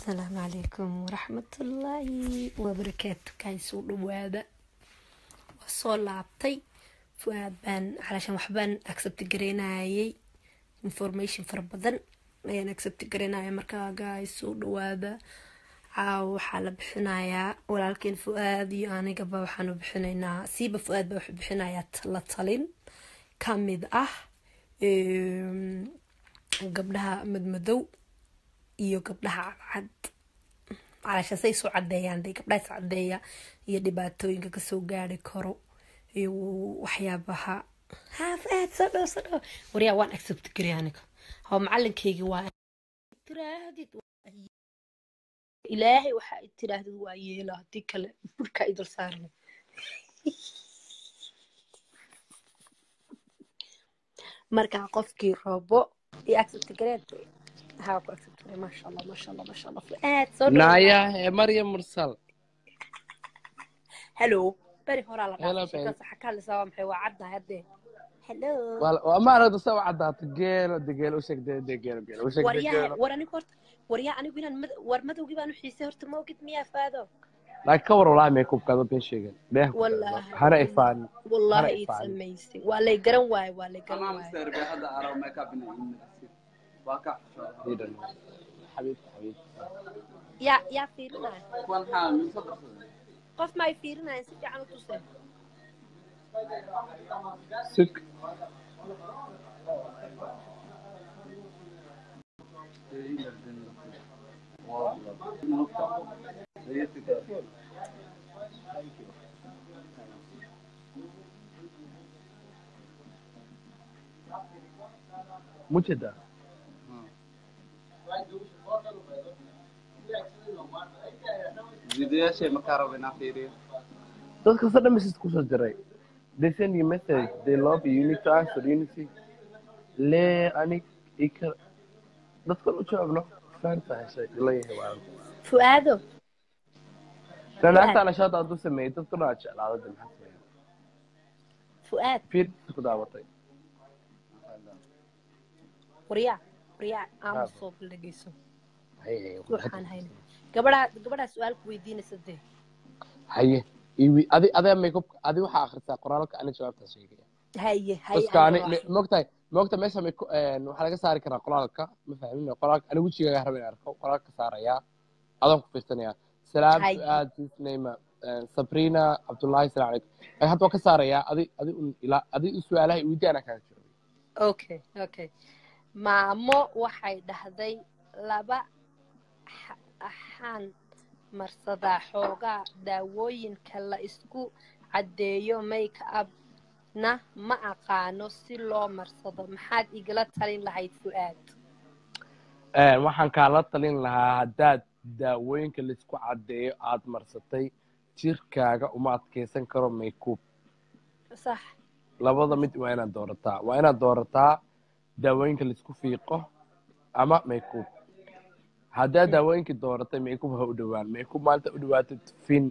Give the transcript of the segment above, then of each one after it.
asalaamu calaykum waraxmatullaahi wabarakaatu kaysuu dhawaada waa soo laabtay fu-aad baan calaashan waxbaan accept gareynayay information fara badan ayaan accept gareynaya markaa gaysuu dhawaada caawa waxaa la bixinayaa walaalkeen fu-aad iyo anigaba waxaanu bixinaynaa siiba fu-aad baa wuxuu bixinayaa la talin kamid ah gabdhaha madmadow iyo gabdhaha cadcad calaasha say soo cadeeyaan de gabdhaha is cadeeya iyo dhibaatooyinka kasoo gaari karo iyo waxyaabaha hafaad soo dhow soo dhow waryaa waan accept gari aniga hoo macalinkeygii waa tiraahdid ilaahay waxa ay tiraahdid waa yeela haddii kale burka idul saarna markaa qofkii rabo iyo accept gareed ها كنت ما شاء الله ما شاء الله ما شاء الله فؤاد صدق نايا مريم مرسل هلو بري هورا لا Hello, قاعد babe. شكل حكى لي سوا محي وعدنا هدي هلو وما أريد أسوي عدات جيل دجيل وشك دي دجيل جيل وشك وريا دجيل وراني كورت وريا أنا قلنا مد... ور مدو جيبان حيسي هرت ما وقت ميا فادو لكن كور والله ما يكون كذا بين شيء ده والله هنا إفان والله هلا it's إفعال. amazing ولا يقرن واي ولا يقرن أنا واي مستر بهذا أرى ميك اب من واقع حبيبي حبيبي يا يا فيرنا كون حال من صدق قف ما يفيرنا نسيت عنو توسه سك مجدة فيديو شيء مكارو بنا فيري dadka sadhan message kusoo diray they send you message they love you you need to answer you need to lee anig ika dadkan u jawaabno faanta heshay ilayahay waa فؤادو ranaanta nashaada hadduu sameeyey dadku dhan aa jeclaada de maxaa sameeya فؤاد fiir ku daawatay وريا وريا عام هذا. صوب لقيسو haye waxaan hayna gabadhaa gabadhaa su-aal ku weydiinaysa dee haye iwi adi adee makeup adi waxaa akhrisaa qoraalka ani jawaabtaa sheegaya haye haye baska ani aniga waa- mogtahay mogta meesha make- een, waxaa laga saari karaa qoraalka ma fahmin qoraalka ani wejigaaga raba in arko qoraalka saarayaa adaan ku fiirsanayaa salaam Haye. su-aad name sabrina cabdullahi salaam calaykum Ay, hadda waa ka saarayaa adi adi un ilaa adi u su-aalaha iweydi anaa kaaga jawaabay okay okay maamo waxay dhahday laba xa- axaan marsadaa xoogaa daawooyinka la isku caddeeyo make upna ma aqaano si loo marsado maxaad igala talin lahayd fu'aad Een, waxaan kaala talin lahaa haddaad daawooyinka laisku caddeeyo aad marsatay jirkaaga uma adkeysan karo makeup sax labada mid waa inaad doorataa waa inaad doorataa daawooyinka laisku fiiqo ama makeup haddaad daawooyinkii dooratay makeup ha u dhowaan makeup maanta u dhawaatid fin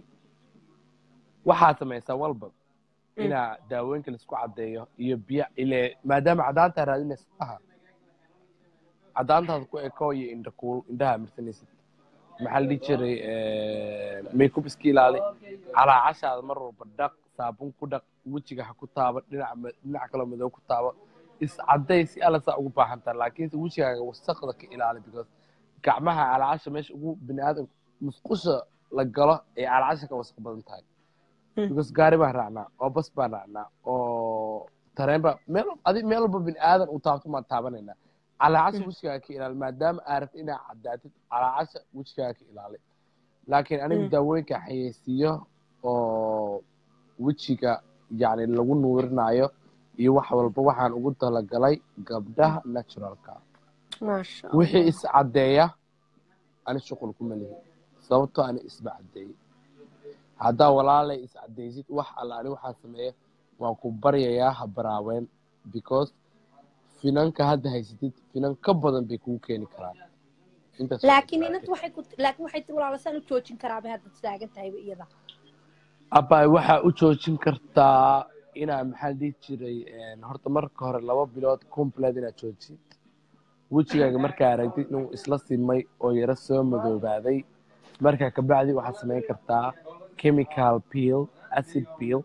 waxaad samaysaa walba inaa daawooyinka laisku caddeeyo iyo biyo ile maadaama cadaantaa raadinaysa aha cadaantaada ku eko iyo indha kuul indhaha marsanaysid maxaa la dhihi jiray makeup iska ilaali calaacashaada mar walba dhaq saabun ku dhaq wejiga ha ku taabo dhinac ma- dhinac kaloo madow ku taabo iscaday si alla saa ugu baahan tahay laakiinse wejigaaga wasaqda ka ilaali because gacmaha calaacasha meesha ugu bini aadam musqusha la galo ee calaacasha ka wasaq badan tahay Mm. because gaari baan raacnaa oo bas baan raacnaa oo tareen baa meel adi meel walba bini aadan uu taabto maan taabanaynaa calaacasha Mm. wejigaaga ka ilaali maadaama aad rabtid inaad cadaatid calaacasha wejigaaga ka ilaali laakiin anigu Mm. daawooyinka xayeysiiyo oo wejiga yacni lagu nuurinayo iyo wax walba waxaan ugu talagalay gabdhaha naturalka maasha wixii is caddeeya ani shuqul kuma lihi sababtoo ani isba caddeeyey haddaa walaalay is caddeysid wax alla ani waxaa sameeya waan ku baryayaa ha baraaweyn because finanka hadda haysatid finan ka badan bay kugu keeni karaan Intaas waa laakiin ku inanta waxay ku laakiin waxay tiri walaalasaan u joojin karaabay hadda taagan tahayba iyada abbaay waxaa u joojin kartaa inaa maxaa la dhihi jiray een, horta marka hore laba bilood complet inaad joojid wejigaaga markaa aragtid inuu isla simay oo yaro soo madoobaaday markaa kabacdi waxaad samayn kartaa chemical peel acid peel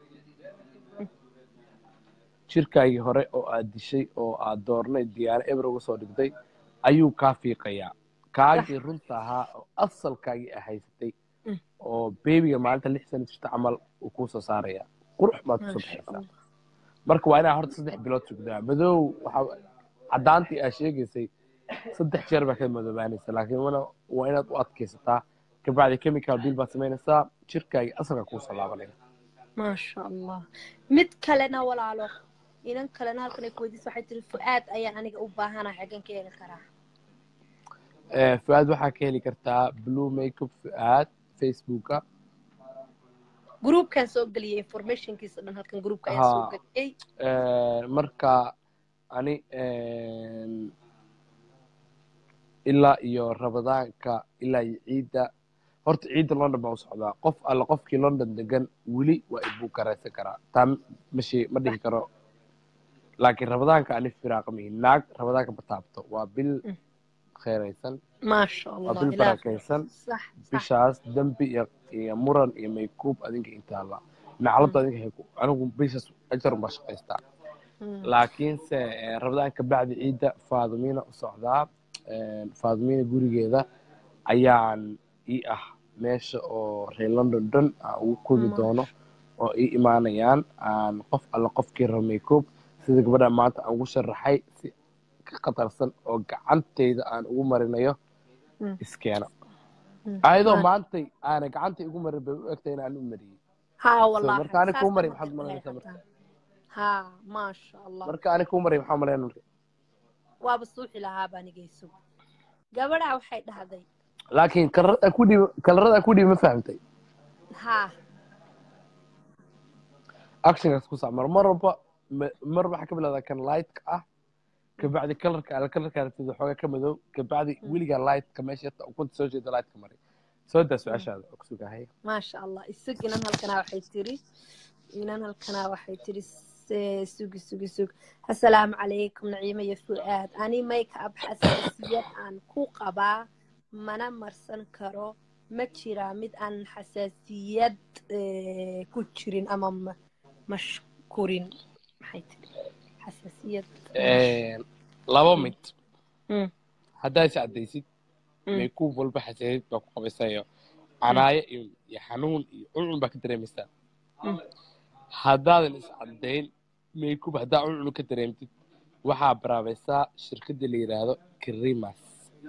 jirkaagii hore oo aad dishay oo aad doornay diyaano eber uga soo dhigtay ayuu kaa fiiqayaa kaagii runta ahaa oo asalkaagii a haysatay Mm. oo beebiga maalinta lix sana jirta camal uu kuu soo saaraya qurux baad kusoo maasha baxaysaa allah marka waa inaa horta saddex bilood sugdaa madow waxa caddaantii aa sheegaysay saddex jeer baa ka madoobaanaysa laakiin wana waa inaad u adkaysataa kabacdi chemical bill baad samaynaysaa jirkaagii asalka kuusoo laabanaya maasha allah mid kalena walaalo inan kalena halkan ay kuweydiisa waxay tiri fu-aad ayaan aniga u baahana xaggan ka heli karaa Eh, fu-aad waxaa ka heli kartaa blue makeup fu-aad facebooka groupkan soo geliyay informationkiisa dhan halkan groupka ayaa soo Ha. geliyey Eh, marka ani ilaa iyo rabadaanka ilaa iyo ciidda horta ciidda london baa u socdaa qof alla qofkii london degan weli waa ibuu garaysan karaa taa mashi ma dhihi karo laakiin rabadaanka ani firaaqa mihi naag rabadaanka ma taabto waa bil Mm. kheeraysan maasha waa allah bil ilaah barakaysan sax sax bishaas dembi iyo iyo muran iyo maykuub adinka intaala naclada adinka hay ku anigu bishaas ajar baa shaqaystaa Mm. laakiinse eh, rabadaan ka bacdi ciidda faadimiina u socdaa Eh, faadimiina gurigeeda ayaan ii ah meesha oo reer london dhan aan ugu kodi Ma- doono oo ii imaanayaan aan qof alla qofkii raba makeup sida gabadha maanta aan ugu sharaxay si ka khatarsan oo gacantayda aan ugu marinayo Mm. iskeena Mm. ayadoo Ma- maantay aana gacantay ugu marin bay u egtay inaan u mariyey haa so wallahi marka ani saas kuu maray ma maxaad jirta malanaysaa marka hataa haa maasha allah marka ani kuu maray maxaa malayn marka waaba suuxi lahaaba anigayso gabadhaa waxay dhahday laakiin kalarada ku dhiib kalarada ku dhiib ma fahamtay haa actionkaas ku sac mar mar walba ma- mar waxaa ka bilowdaa kan lightka ah kabacdi kalarka ala kalarka aragtida xoogaa ka madow kabacdi weligaa lightka meesha yarta ukunta soo jeeda lightka maray soo daa su-aashaada oo kusugahay maasha allah isag inan halkanaa waxay tiri inan halkanaa waxay tiri se- sugi sugi sug assalaamu calaykum naciimo iyo fu-aad ani make up xasaasiyad aan ku qabaa mana marsan karo ma jiraa mid aan xasaasiyad eh, ku jirin ama ma- mashkurin maxay tiri xasaasiyad mash- laba mid Mm, haddaa is caddaysid mm, maykuub walba xasaasiyad baa ku qabaysayo canaayo iyo iyo xanuun iyo cuncun baa ka dareemaysaa mm. haddaadan is caddayn maykuub haddaa cuncun ka dareemtid waxaa baraabaysaa shirkadda la yidhaahdo krimas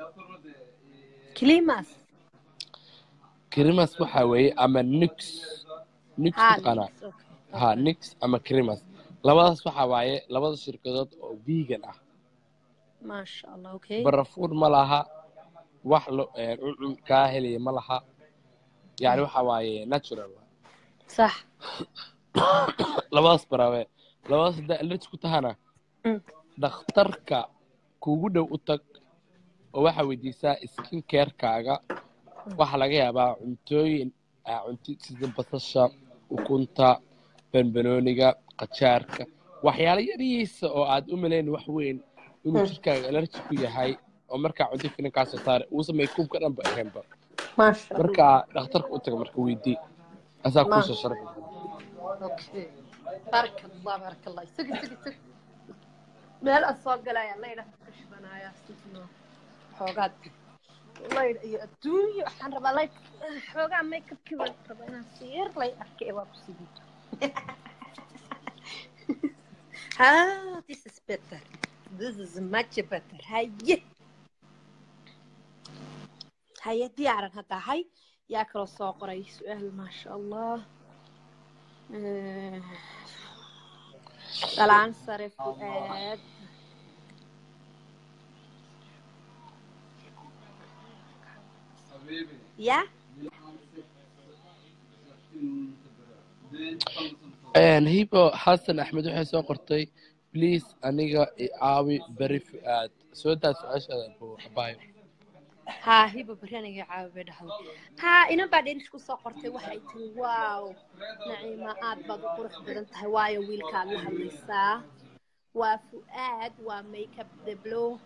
climas krimas waxaa weeye ama nix nix haa mataqaanaa nix okay ha okay nix ama krimas labadaas waxaa waaye labada shirkadood oo vegan ah maasha allah okay barafuun ma laha wax lo eh, cuncun kaa helaya ma laha yani waxa waaye natural waaye. sax labadaas baraabe labadaas haddaa allergy ku tahana Mm. dhakhtarka kuugu dhow u tag oo waxaa weydiisaa skin carekaaga waxaa laga yaabaa cuntooyin aa cunti sida basasha ukunta banbanooniga qajaarka waxyaalo yarihiisa oo aad u malayn wax weyn inuu Mm. jirkaaga allergy ku yahay oo markaa cunto finan kaa soo saara uusan maykuubka dhanba ahaynba maasha allah markaa dhakhtarka u taga marka weydii asaa Ma- kuusoo sharxi okay baraka allah baraka allah isagi isagi isagi meel aan soo galaya laydha ka shibanaya sifno xoogaad laydh iyo adduunyo waxaan rabaa laydh xoogaa makeupkii baan rabaa inaan siir lay arkay waa ku sidii ah this is better this is much better haye haye diyaaran hadda hay yaa kaloo soo qoray su-aal maasha allah Eh, dhalaan sare fu-aad ya hibo xasan axmed waxay soo qortay please aniga i caawi beri fu-aad soo daa su-aashaada abu abaayo haa hiba beri aniga caawi bay dhahday haa inan baa dherish kusoo qortay waxay tiri waaw naciima aad baad u qurux badan tahay waayo wiilkaad la hadlaysaa waa fu-aad waa makeup deblo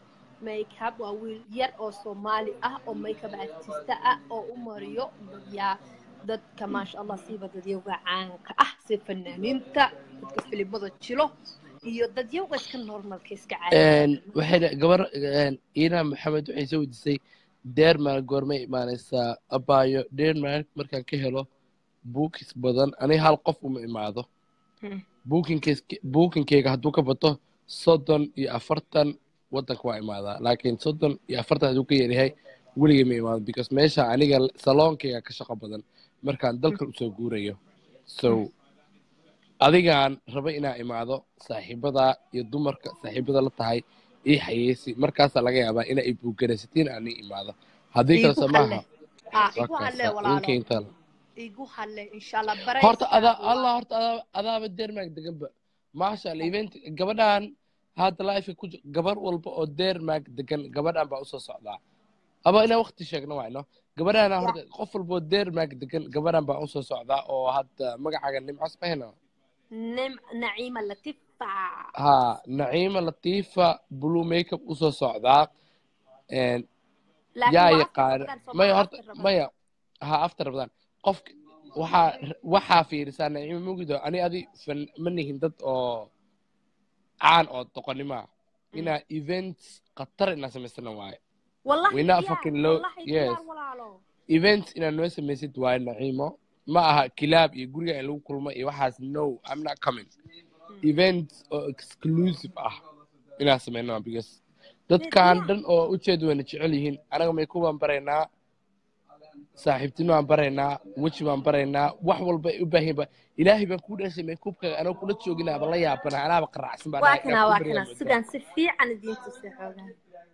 makeup waa wiil yar oo soomaali ah oo makeup artista ah oo u mariyo dadyaa dadka maasha allah siiba dadyowga caanka ah si fanaaniinta dadka filimada jilo iyo dadyowga iska normalka iska caadi waxay dha- gabar iina maxamed waxay soo weydiisay denmark goormay imaanaysaa abaayo denmark markaan ka helo bookis badan aniga hal qof uma imaado bookinkees- bookinkeyga hadduu ka bato soddon iyo afartan waddanka waa imaadaa laakiin soddon iyo afartan hadduu ka yaryahay weligay ma imaado because meesha aniga saloonkeyga ka shaqo badan markaan dalkan usoo guurayo so adigaan raba inaa imaado saaxiibada iyo dumarka saaxiibada la tahay ii xayeysi markaasaa laga yaabaa inaa i buugaraysatiin aan ii imaado haddii kale igu soo halle maaha ah waa igu halle kaasa walaalo ninkainta igu halle insha allah baray horta adaa allah horta adaa adaaba denmark deganba maasha allah event gabadhan hadda life ku ji- gabar walba oo denmark degan gabadhan baa usoo socdaa aba inaa waqti sheegno wayno gabadhana horta qof walba oo denmark degan gabadhan baa usoo socdaa oo hadda magacaaga nimcos mahayno nim naciima latifa ha naciima latifa blue makeup usoo socdaa En, laakiin yaa waa yaqaan after Ramadan, maya Soomaali horta after Ramadan. maya ha after ramadan qofka waxaa waxaa fiirisaa naciima mugido ani adi fan ma nihin dad oo caan oo doqonima inaa events khatar inaa samaysana waaye wallahi We're not diyaar, fucking low- wallahi yes. diyaar walaalo events inaa noo samaysid waaye naciimo ma aha kilaab iyo guriga in lagu kulmo iyo waxaas no i'm not coming events oo exclusive ah inaa samayno because dadkan Yeah. dhan oo ujeeda wayna jecel yihiin anaga mayku baan baraynaa saaxiibtino baan baraynaa weji baan baraynaa wax walba ay u baahan yihiin ba ilaahay baan kuu dhashay maykubkaga anoo kula joogin aba la yaabana anaaba qaracsan baa waa dhahay, kana inaan waa kuu kana baryaa sidan si fiican idiin tusay xoogaa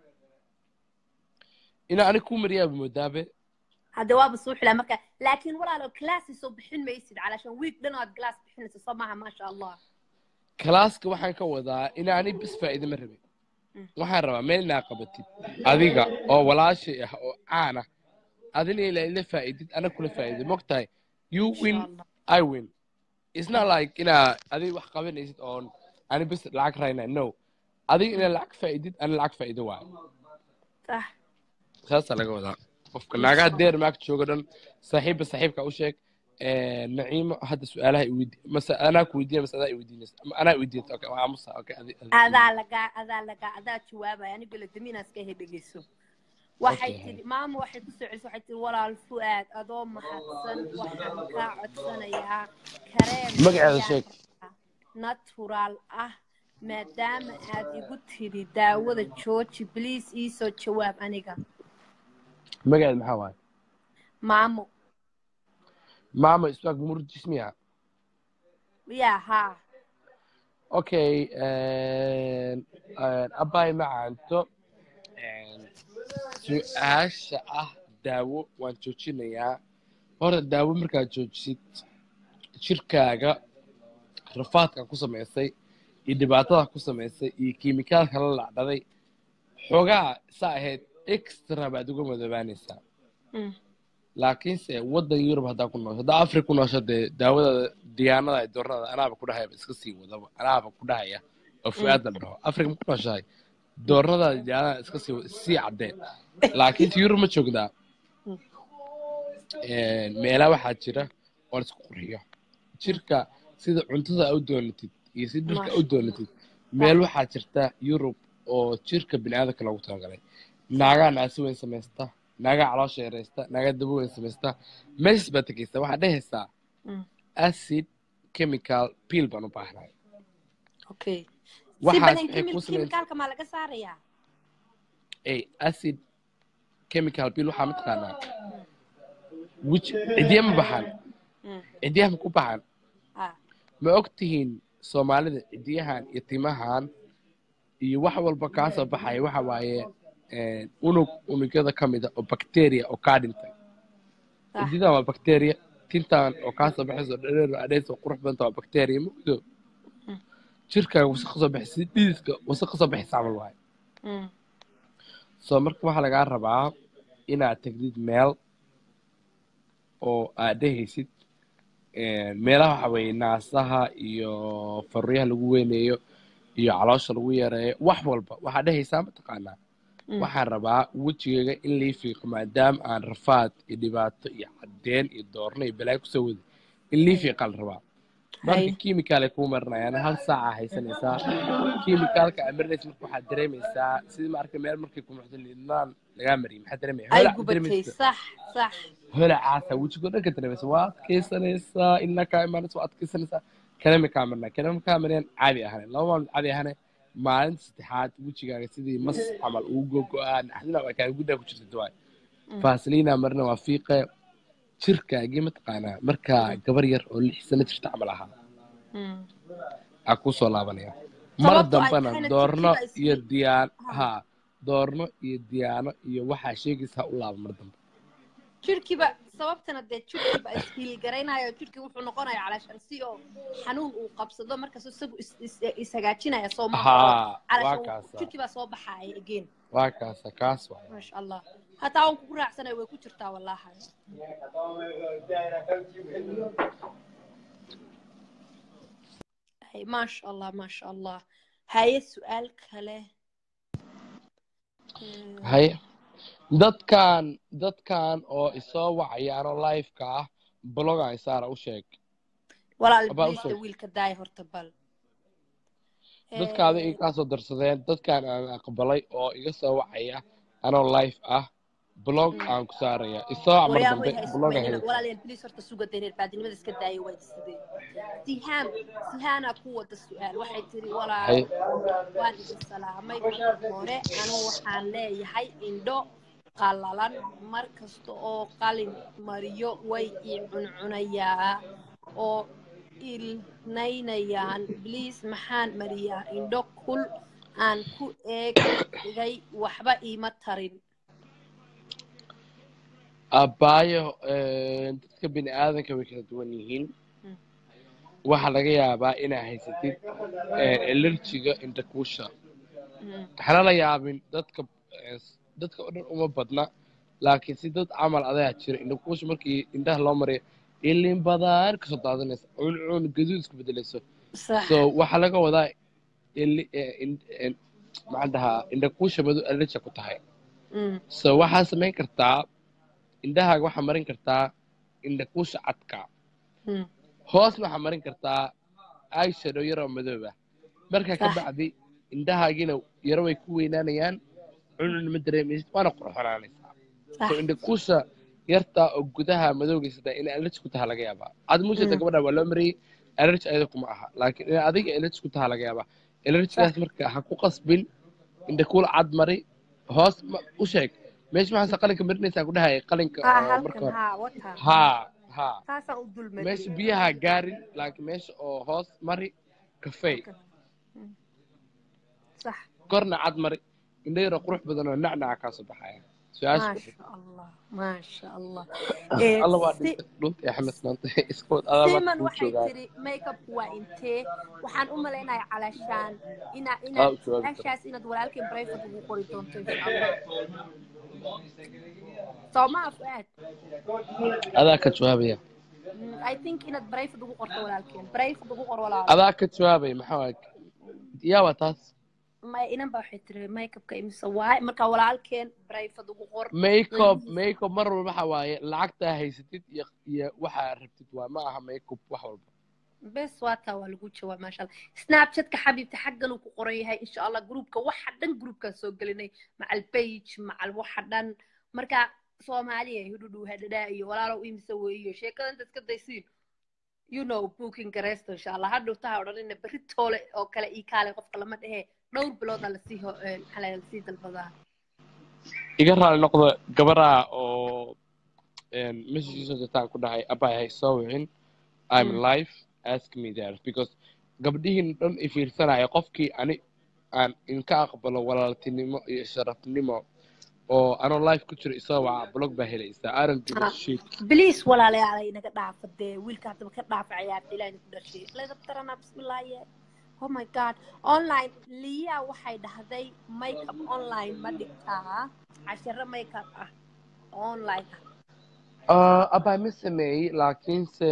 inaa aniga kuu mariyaaba moodaabe hadda waaba soo xilaa marka laakiin walaalo classi soo bixin maysid calashan week dhan ood glass bixinaysa soo maaha maasha allah kalaaska waxaan ka wadaa inaa ani bis faa'iida ma rabin Mm. waxaan rabaa meel inaa qabatid adiga oo walaashay ah oo caan ah adina ilaa ila faa'iidid ana kula faa'iido mogtahay you win Insha Allah. I win. It's not like inaa adiga wax qabanaysid oon ani bis lacag raynay no adiga inaa lacag faa'iidid ana lacag faa'iido waayo Sah. saasaa laga wadaa qofka naagaha denmark jooga dhan saaxiibba saaxiibka u sheeg Eh, naciimo hadda su-aalaha iweydi mase anaa ku weydiina mase adaa iweydiinaysa ama anaa iweydiinaysa okay waa aamusa okay adi adi- adaa lagaa adaa lagaa adaa jawaabaya aniga ladamiinaas ka hedhegeyso waxay Okay. tidhi maama waxay kusoo celisay waxay tidhi walaal fu'aad adoo mahadsan waxaan kaa codsanayaa kareem Magaceeda sheeg. natural ah maadaama aad igu tidhi daawada jooji bliis iisoo jawaab aniga magaceed maxaa waaye maamo maama iswaag murjismiya yaa haa okay abaay macaanto su-aasha ah daawo waan joojinayaa horta daawo markaad joojisid jirkaaga rafaadka ku samaysay iyo dhibaatada ku samaysay iyo kiimikaalka la lacdaday xoogaa saa ahayd extra baad uga madoobaanaysaa Mm. laakiinse waddan yurub haddaa ku noosho haddaa afri ku noosho dee daawada diyaanada iyo doornada anaaba ku dhahaya iska sii wadaba anaaba ku dhahaya oo fu-aad la dhaho afrika ma ku nooshahay doornada iyo diyaanada iska sii wada sii caddeen laakiinse yurub ma joogdaa meelaa waxaa jira oo la isku qurxiyo jirka sida cuntada a u doonatid iyo si dharka a u doonatid meel waxaa jirta yurub oo jirka bini'aadamka loogu talagalay naagaa naasi weyn samaysta naagaa caloosha yaraysta naagaa dabo weyn samaysta meeshas baad tegaysaa waxaad dhehaysaa Mm. acid chemical pill baan u baahnahay okay si waxaas badan waxay kimil ku samayn kimikaalka maa laga saarayaa ay acid chemical pill waxaa mataqaanaa wij cidiya ma baxaan Mm. cidiyaha ma ku baxaan ah ma og tihiin soomaalida cidiyahan iyo timahan iyo wax walba kaa soo baxaya waxa waaye eh, unug unugyada ka mida oo bacteria oo kaa dhintay Ah. cidiyadan waa bacteria tintan oo kaa soo baxayso dhereer adheys oo qurux badanta waa bacteria mugdo Mm. jirkaaga wasaq ka soo baxay si dhiiska wasaq ka soo baxaysa camal waaye Mm. soo marka waxaa lagaa rabaa inaad tegdid meel oo aad dhehaysid eh, meelaha waxa weeye naasaha iyo faruuryaha lagu weyneeyo iyo caloosha lagu yareeyo wax walba waxaad dhehaysaa mataqaanaa Mm. waxaan rabaa wejigayga in lii fiiqo maadaama aan rafaad iyo dhibaato iyo cadeen iyo doorno iyo balaayo kusoo waday in lii fiiqaan rabaa marka Hay. kiimikaal ay kuu marinayaan hal saaca haysanaysaa kiimikaalka aad marinaysa marka waxaad dareemaysaa sidii maaragta meel markay ku muxdo liidnaan lagaa mariyay maxaad dareemaya ay holac gubatay dareemaysa sax sax holacaasa wejigoo dhan ka dareemaysa waa adkaysanaysaa ilaa kaa imaanaysa waa adkaysanaysaa kalama kaa marinaa kalama kaa mariyaan caadi ahane laba maalmood caadi ahane maalinta saddexaad wejigaaga sidii mas camal ugu gogo-aa naxdina waa kaaga guddaa ku jirta dawaay faasliina marna waa fiiqe jirkaagii mataqaanaa markaa gabar yar oo lix sano jirta camal ahaa Mm. aa kusoo laabanaya mar Sababtoo ay dambana tahayna doorno jirkiiba is- iyo diyaan Ha. ha doorno iyo diyaano iyo waxaa sheegaysa ha u laaba mar dambe jirkiiba sababtana dee jirkiiba ishiilgaraynayo jirkii wuxuu noqonaya calaashan si oo xanuun uu qabsado markaas isagu is- is- ishagaajinaya soo ha maaha waa calaashan kaasa jirkiibaa soo baxaya again waa kaasa kaas waay maasha allah hataa waan kugu raacsanaya way ku jirtaa wallahi Hay, maasha allah maasha allah haye su-aal kale Eh, haye dadkan dadkan oo isoo wacayaanoo liveka ah blogan isaara u sheeg walaal Abaa u ibliista sheeg. wiilka daay horta bal dadkaada Eh, iga soo darsadeen dadkan aan aqbalay oo iga soo wacaya anoo live ah blog aan ku saaraya isoo mar waryaa dambe way hayso bloga maynina helay walaalayaal bilis horta suga dareer baadinimada iska daaya waa sidee sihaan sihaanaa ku wada su-aal waxay tiri walaal haye waan idin salaamay marka hore anuu waxaan leeyahay indho qallalan mar kasta oo qalin mariyo way ii cuncunayaa oo ilnaynayaan bliis maxaan mariyaa indho kul aan ku eegay waxba iima tarin abbaayo dadka bini aadanka way kala duwan yihiin Mm. waxaa laga yaabaa inaa haysatid elerjiga indhakuusha Mm, waxaana la yaabin dadka eh, dadka oo dhan uma badna laakiin si dad camal adaa jira indhakuusha markii indhaha loo mariyo ilin badan kasoo daadanaysa cuncuun gaduud isku bedelayso sax so waxaa laga wadaa ili- eh, in- eh, maxaan dhahaa indhakuusha madu allergia ku tahay Mm, so waxaa samayn kartaa indhahaaga waxaa marin kartaa indhakuusha cadka mm, hoosna waxaa marin kartaa eyeshadow yaroo madoob ah markaa ka Sax. bacdi indhahaagiina yaro way ku weynaanayaan cuncun ma dareemaysid waana qurxonaanaysaa so sax indhakuusha yartaa oo gudaha madowgaysata inay allergi ku taha laga yaabaa aad muushata Mm. gabadha waa loo mariyey allergi ayada kuma aha laakiin in adiga allergi ku taha laga yaabaa allergigaas marka ha ku qasbin indhakuul cad mari hoos ma- u sheeg meesha maxaase qalinka marinaysaa ku dhahaya qalinka haa oo marka halkan hore haa wata haa haa taasaan u dul meesha mariyey biyaha gaarin laakiin meesha oo hoos mari kafey Mm. sax korna cad mari indho yaroo qurux badan oo nacnaca kaa soo baxaya su-aasha ku maasha allah maasha allah alla waa si dhintay dhulta ee xamed maanta iska wad adaa siman maanta kuu waxay joogaa tiri makeupku waa intee waxaan u malaynaya calaashaan ina Aa, inaad u jawaabi karo. meeshaas inaad walaalkeen brayford ugu qori doonto insha allah soo ma afuaad adaa ka jawaabaya i think inaad brayford ugu qorto walaalkeen brayford ugu qor walaal adaa ka jawaabaya maxaa waay yaa waa taas ma inan ba waxay tiri makeupka imise waay marka walaalkeen brayford ugu qor makeup makeup mar walba waxa waaye lacagtaa haysatid iyo iyo waxaa rabtid waa ma aha makeup wax walba bes waataa waa lagu jawaab maasha allah snapchatka xabiibta xaggan uu ku qoran yahay insha allah groupka waxa dhan groupkaan soo gelinay macal page macal waxa dhan marka soomaaliya hudhudhu hadhadhaa iyo walaalow imise weeyo sheekada inta iska daysiin you know booking gareysto insha allah hadhow taha odhanina berri toole oo kale ii kaale qofka lama dhehe dhowr bilooda lasii ho- eh, maxaa la yidhahdaa, lasii dalbadaa iga raali noqdo gabaraa oo messagesoo jirtaan ku dhahay abay hay soo wicin i'm Mm. life ask me there because gabdhihiin dhan i fiirsanaya qofkii ani aan inka aqbalo walaaltinimo iyo sharafnimo oo anoo life ku jiro isoo waca blog baa helaysaa aaron Ah. dibashid bliis walaalayaal inaga dhaafa dee wiilka haddaba ka dhaafa ciyaarta ilaahay ku dhashay ladab taranaa bismillaahi oh my god online liya waxay dhahday makeup online ma dhigtaa casharo makeup ah online ah abay ma sameeyey laakiinse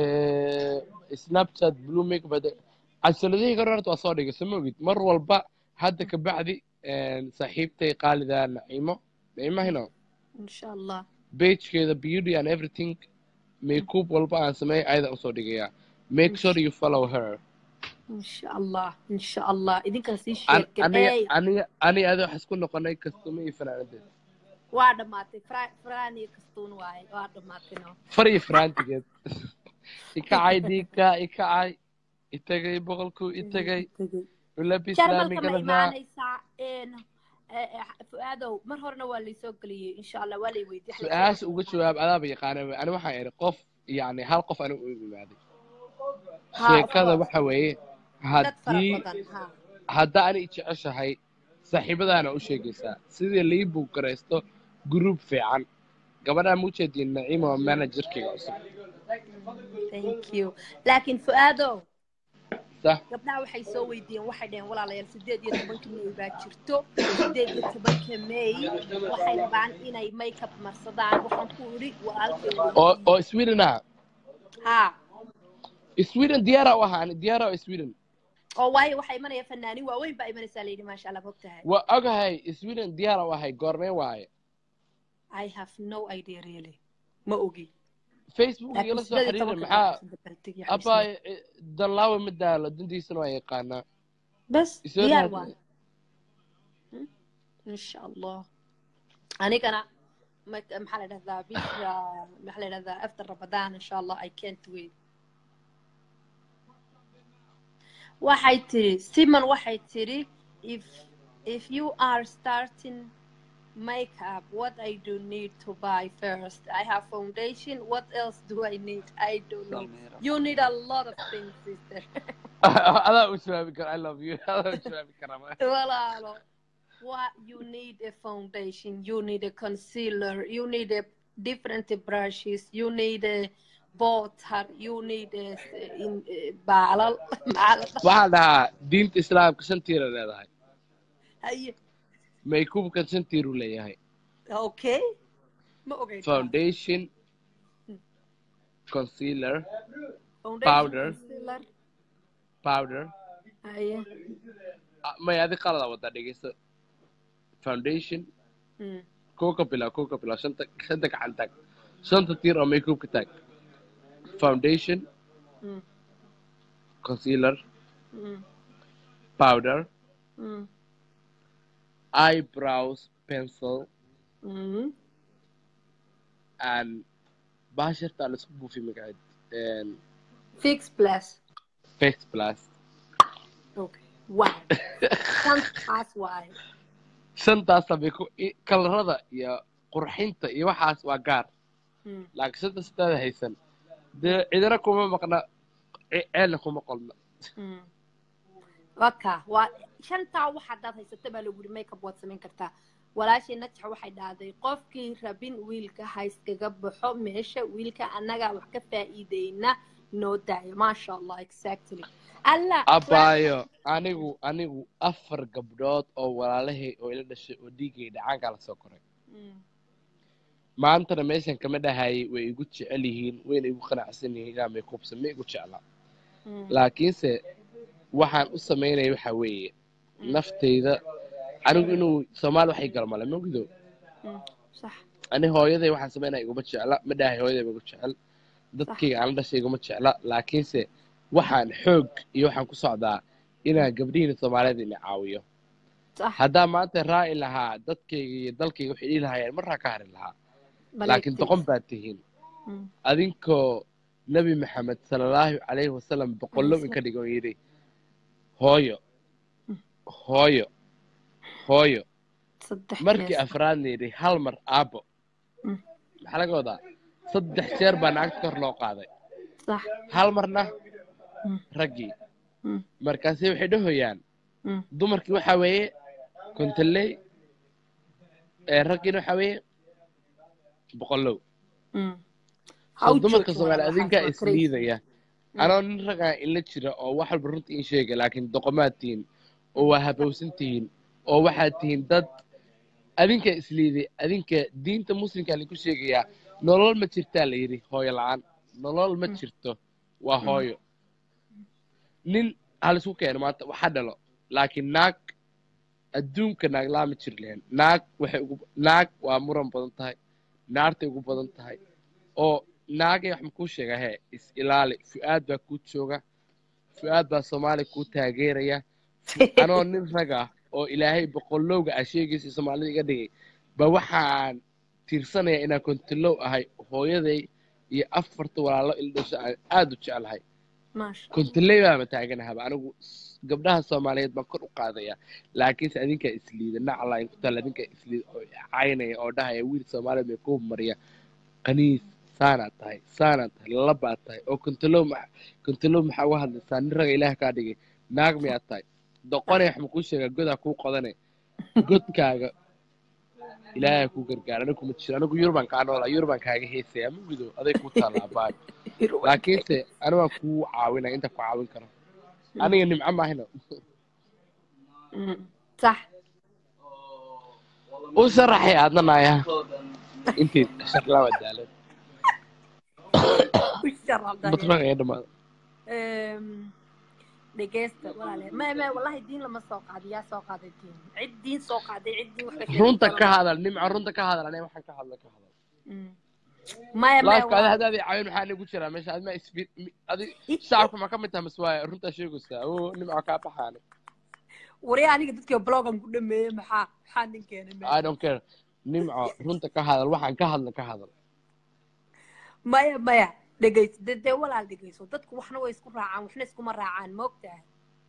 snapchat blue makeup hada casaladihii ka horta waa soo dhigay sama ogid mar walba hadda ka bacdi saaxiibtay qaalida naciimo naciimo hino insha allah pagekeeda beauty and everything makeup walba aan sameeyo ayada usoo dhigayaa make sure you follow her insha allah insha allah idinkana sii An- aniga sheergareey aniga aniga adi wax isku noqonay kastumo iyo fanaanadeed waa dhammaatay Fra- frani kastuun waaye waa dhammaatay no far iyo fanaantigeed ikacay dhiigka ikacay itagay boqolku itagay ulabi jarmalka ma islaamigaladaa imaanaysaa een, eh, eh, fu-aadow mar horena waa laysoo geliyey insha allah waa lay weydiiyey su-aasha uga jawaab adaaba yaqaana ani waxaan idhi qof yani hal qof anigu u imaaday Ha, sheekada of course. waxa weeye dad fara haddii badan ha hadda ani jeceshahay saaxiibadaana u sheegaysaa sidii lii buugaraysto gruub fiican gabadhaa muujeediin naciima waa managerkayga cusub thank you laakiin fu-aadow sax gabdhaha waxay soo weydiiyeen waxay dhaheen walaalayaal sideed iyo tobanka may baa jirto sideed iyo tobanka may waxay rabaan inay makeup marsadaan waxaan ku idhi walaalkay oo oo sweden ah ha sweden diyaara u ahaa ani diyaara oo sweden oo waayo waxaa imanaya fanaaniin waaweyn baa imanaysaa layidhi maasha allah mogtahay waa ogahay sweden diyaara u ahay goormee waaye i have no idea really ma ogi facebook laakiin igala soo sideed iyo xiriira tobanka maxaa dabaltegi abba danlaawe ma daalo dantiisana waa yaqaanaa bas isoo diyaar raadi- waa insha allah anigana ma- maxaa la dhahdaa bisha maxaa la dhahdaa after ramadaan insha allah i can't wait waxay tiri simon waxay tiri if if you are starting makeup what i do need to buy first i have foundation what else do i need i don't know you need a lot of things sister adaa u jawaabi kara i love you adaa u jawaabi karaa walaalo what you need a foundation you need a concealer you need a different brushes you need a butter you need a in baalal baalal waxaan dhahaa diinta islaamka shan tiira leedahay haye maykubkan shan tiiruu leeyahay okay ma ogay foundation concealer foundation powder. concealer powder haye Ah, may adi qalada wadaa dhegeyso foundation mm. kuwa ka bilaab kuwa ka bilaab shanta shanta gacan taag shanta tiir oo maykubka taag foundation Mm. concealer Mm. powder Mm. eyebrows pencil Mm. and baashirta la isku buufi magaceed and fix plus face plus okay wow shantaas waaye shantaasa bay ku i- kalarada iyo qurxinta iyo waxaas waa gaar Mm. laakiin shanta sidaada haysan dee cidina kuma maqna ce- ceelna kuma qolna Mm. waka waa shantaa wax haddaad haysata baa lagu yidhi makeup waad samayn kartaa walaashii najax waxay dhahday qofkii rabin wiilka ha iskaga baxo meesha wiilka annagaa wax ka faa'iideyna noo daayo maasha allah exactly allah abaayo anigu anigu afar gabdhood oo walaalahay oo ila dhashay oo dhiigay dhacaankaa lasoo koray Mm. maantana meeshan kama dhahayay way igu jecel yihiin wayna igu qanacsan yihiin inaa maykubsa ma igu jecla Mm. laakiinse waxaan u samaynaya waxa weeye naftayda anigu inuu soomaali waxay galmale mogdo Mm. sax ani hooyaday waxaan samaynaya iguma jecla ma dhahay hooyaday ma igu jecel dadkayga aan la dhashay iguma jecla laakiinse waxaan xoog iyo waxaan ku socdaa inaan gabdhihiina soomaaliyeed ina caawiyo sax haddaa maanta raaci lahaa dadkayga iyo dalkayga waxay dhihi lahaayeen marraa ka hari lahaa laakiin doqon baad tihiin Mm. adinkoo nebi maxamed sala allahu calayhi wasalam boqollow inka dhigo yidhi hooyo hooyo hooyo saddex markii jeer. afraadna yidhi hal mar aabbo Mm. maxaa laga wadaa saddex jeer baa naagta kor loo qaaday sax hal marna Mm. raggii Mm. markaase waxay dhahoyaan Mm. dumarkii waxaa weeye kontaley ee raggiina waxaa weeye boqollow Mm. so How dumarka joke soomaali waa adinkaa waxaas, waa crazy. isliidaya anoo nin ragaa ila jira oo wax walba runta in sheega laakiin doqomaad tihiin oo waa habowsan tihiin oo waxaad tihiin dad adinkaa isliiday adinka diinta muslimkaa lagu sheegayaa nolol ma jirtaa la yidhi hooyo la-aan nolol ma jirto waa hooyo nin halisku keeno maanta waxa dhalo laakiin naag adduunka naag laama jiri lahayn naag waxay ugu naag waa muran badan tahay naartay ugu badan tahay oo naagay wax makuu sheegaa hee is ilaali fu-aad baa kuu jooga fu-aad baa soomaaliya kuu taageeraya anoo nin rag ah oo ilaahay boqolowga ah sheegiisa soomaalida iga dhigay ba waxaan tiirsanaya inaan kontilow ahay hooyaday iyo afarta walaalo ildhasho aan aada u jeclahay maasha kontiley baama taaganahaba anigu s- gabdhaha soomaaliyeed baan kor u qaadaya laakiinse adinkaa isliida naclayn ku taal adinkaa isliida oo caynaya oo dhahaya wiil soomaaliyeed bay ku mariya qaniis saanaad tahay saanaad tahay labaad tahay oo kontilow ma kontilow maxaa uga hadlaysaa nin raga ilaah kaa dhigay naag miyaad tahay doqonay wax makuu sheegaa godaa kuu qodane godkaaga ilaahay kuu gargaara anigu kuma jiro anigu yurubaan kaa noolaa yurubaan kaaga heesaya ma gudo aday kuu taallaa baay laakiinse ani waan kuu caawinaya inta ku caawin karo aniga nimco maahina Mm, sax u sharaxay aadna naaya intii sharlama daalan u sharabday batraga ee dhamaada dhegeysta walaale ma ma wallahi diin lama soo qaadin yaa soo qaaday diin cid diin soo qaaday cid diin wax ka sheegay runta lama- ka hadal nimco runta ka hadal aniga waxaan ka hadla ka hadal Mm. maya maya laafka ada hadaadii caawin maxaa nigu jiraa meesha adma isfi adi shacabka ma ka mid taha mas waaya runtaa sheegaysaa o nimco kaa baxaani wari aniga dadkii blogan ku dhameeyey maxaa maxaa nin keenay meesha? i don't care nimco runta ka hadal waxaan ka hadla ka hadal maya maya dhegeyso de dee walaal dhegeyso dadku waxna way isku raacaan waxna iskuma raacaan ma ogtahay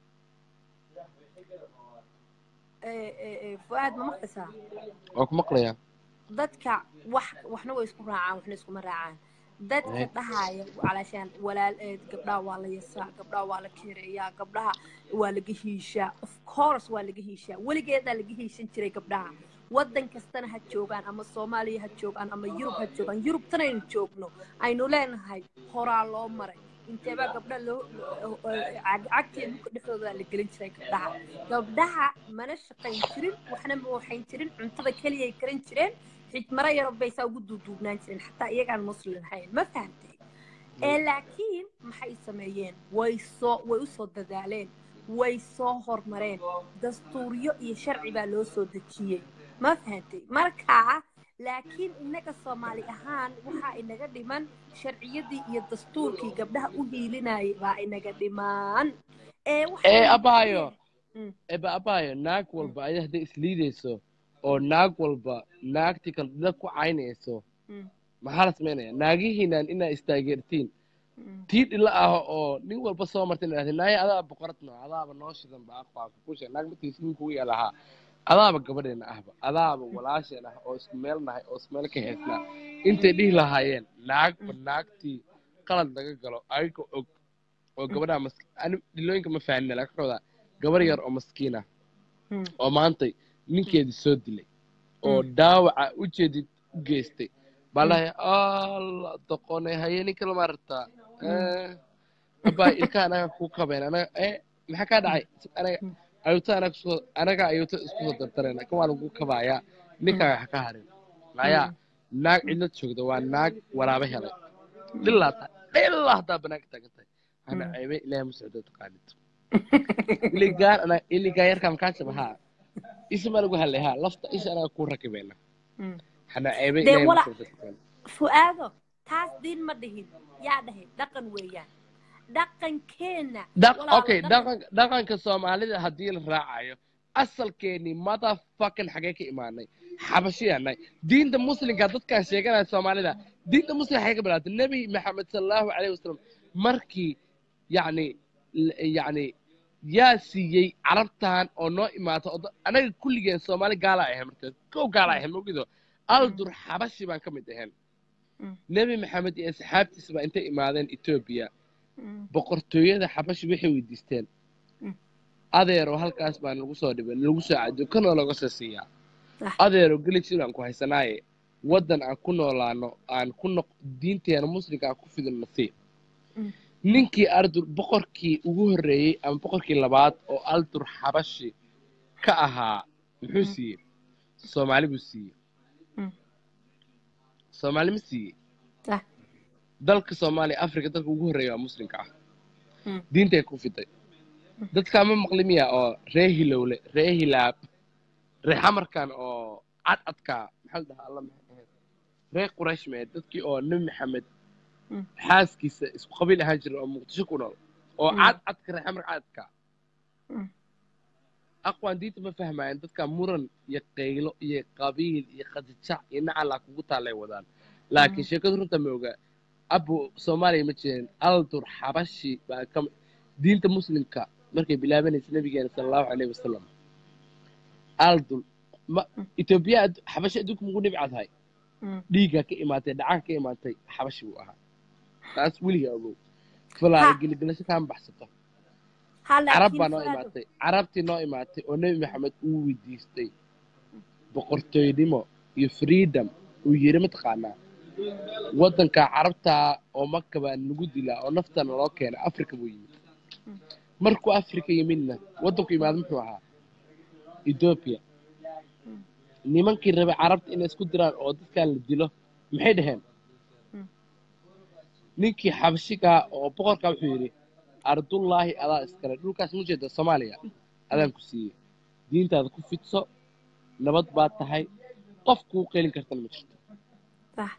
Eh, eh, eh, fuaad ma maqlaysaa waa ku maqlayaa dadka wax waxna way isku raacaan waxna iskuma raacaan dadka Eh. dhahaya calaashaan walaal ee gabdhaha waa la yasaa gabdhaha waa la kereeyaa gabdhaha waa laga hiishaa of course waa laga hiishaa weligeedaa laga hiishan jiray gabdhaha waddan kastana ha joogaan ama soomaaliya ha joogaan ama yurub ha joogaan yurubtana aynu joogno aynu leenahay horaa loo maray inteebaa gabdha loo cagteeda dhulka dhexdooda la gelin jiray gabdhaha gabdhaha mana shaqayn jirin waxna ma waxayn jirin cuntada keliyay karin jireen xijmaro yaro baysaa ugu duuduubnaan jireen xataa iyagaan muslim ahayn ma fahantay ee laakiin maxay sameeyeen way soo way usoo dadaaleen way soo hormareen dastuuryo iyo sharci baa loo soo dejiyey ma fahantay markaa laakiin innaga soomaali ahaan waxaa inaga dhiman sharciyadii iyo dastuurkii gabdhaha u hiilinayay baa inaga dhiman ee waxay- ee abaayo Mm. eba abaayo naag walba ayada hadday isliidayso oo naag walba naagtii kale dad ku caynayso Mm, maxaa la samaynaya naagihiinan inaa istaageertiin mm, tii dhila ah oo nin walba soo marta in idhahda naaya adaaba boqoradno adaaba noo shidan ba aqaaka kushe naag markiis ninkugu yaalahaa adaaba gabadheena ahba adaaba walaasheen ah oo isku meel nahay oo isku meel ka heesnaa intay dhihi lahaayeen naagba naagtii qalad laga galo ayaga og oo gabadhaa mas ani dhilooyinka ma fahanina laga wadaa gabar yar oo maskiin ah mm, oo maantay ninkeedii soo dilay oo Mm. dhaawaca ujeedid u geystay baa lahay alla doqone haye ninka lama rabtaa abaa ilka anaga ku kabeen anaga eh maxaa kaa dhacay anaga Mm. ayuuta anaga kusoo anaga ayuuta isku soo dardareen kan waa lagu kabaaya ninkaa wax ka harin maya naag cidla joogda waa naag waraaba helay dhilaa tahay dhilaa haddaa banaanka taagan tahay hana Mm. ceebe ilaahay ma socdo taqaanid iligaan ana iligaa yarkaa makaa jaba haa isma lagu hadlay haa lafta isha anaga ku rakibeena mm. hana ceebe Dee ilaahay ma wala- socdo taqaanid fu'aado taas diin ma dhihin yaa dhahay dhaqan weeyaan dhaqankeenna Dhaq- walaalo, okay dhaqan- dhaqan dhaqanka soomaalida haddii la raacayo asalkeeni motherfucking xagee ka imaanay xabashiyaanay diinta muslimka dadkaan sheeganaya soomaalida diinta muslimka xagee ka bilaatay nebi maxamed sallallahu calayhi wasalam markii yacni l- yacni yaa siiyey carabtan oo noo imaata oo da- anaga kulligeen soomaali gaala ahayn markaas kow gaala ahayn mogido aldur xabashi baan ka mid ahayn Mm. nebi maxamed iyo asxaabtiisa baa intay imaadeen etoobiya Mm, boqortooyada xabashi waxay weydiisteen Mm. adeero halkaas baan lagu soo dhibay lagu soo cadiyo kanoo laga soo siiyaa Sax. adeero gelijiil aan ku haysanaaye waddan aan ku noolaano aan ku noq diinteena muslimka aan ku fidino nasiib Mm. ninkii ardur boqorkii ugu horreeyey ama boqorkii labaad oo aldur xabashi ka ahaa muxuu Mm. siiyey soomaali buu siiyey Mm. soomaali ma siiyey sax. dalka soomaaliya africa dalka ugu horreeya waa muslimka ah Mm. diintay ku fiday dadkaa ma maqli miya oo ree hilowle ree hilaab reexamarkan oo cad cadka maxaa la dhahaa alla maxay ahayd reer quraysh mee dadkii oo nebi maxamed Mm. xaaskiisa isku qabiil ahaan jira oo muqdisho ku nool oo Mm. cad cadka reexamar cadka Mm. aqwaan diinta ma fahmayaan dadka muran iyo qaylo iyo qabiil iyo qajajac iyo nacalaa kugu taalay wadaan laakiin sheekadu runta ma oga abu soomaaliya ma jirin aldur xabashi baa ka diinta muslimka markay bilaabanaysa nabigeena sala allahu caleyhi wasalam aldul ma etoobiya addu- xabashi adduunka mugu dhibca tahay Mm. dhiiggaa ka imaatay dhacaan ka imaatay xabashi buu ahaa taas weligaa ogow falaala Ha. geligelasho kaama baxsato ha carab laakiin baa noo Fuaado- imaatay carabtii noo imaatay oo nebi maxamed uu weydiistay boqortooynimo iyo freedom uu yiri mataqaanaa waddanka carabta oo maka baa nagu dilaa oo naftana loo keenay africa buu yimid markuu africa yimidna waddanku yimaado muxuu ahaa ethiopia nimankii rabay carabta inay isku diraan oo dadkan la dilo maxay dhaheen Mm. ninkii xabashigaa oo boqorkaa wuxuu yidhi ardullaahi adaa iskale dhulkaas ma jeeda soomaaliya adaan ku siiyey diintaada ku fidso nabad baad tahay qof kuu qeylin kartana ma jirto Sax.